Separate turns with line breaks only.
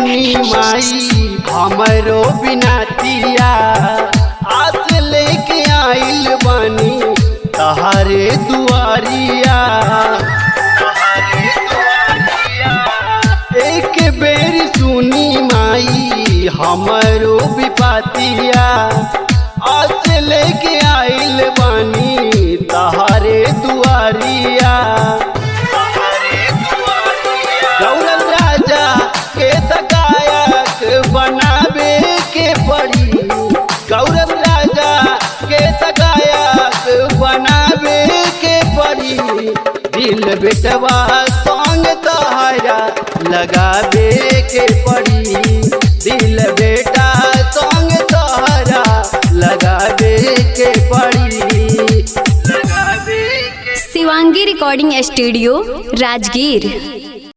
सुनी माई हमरो बिनातिया आस लेके आइल बानी तहारे दुआरिया एक बेर सुनी माई हमरो विपातिया आस लेके आइल बानी तहारे दुआरिया गौरव राजा के तकायक बनावे के पड़ी गौरव राजा के तकायक बनावे के पड़ी दिल बेटवा संग तहारा लगावे के पड़ी दिल बेटा संग तहारा लगावे के पड़ी लगावे के
शिवांगी रिकॉर्डिंग स्टूडियो राजगीर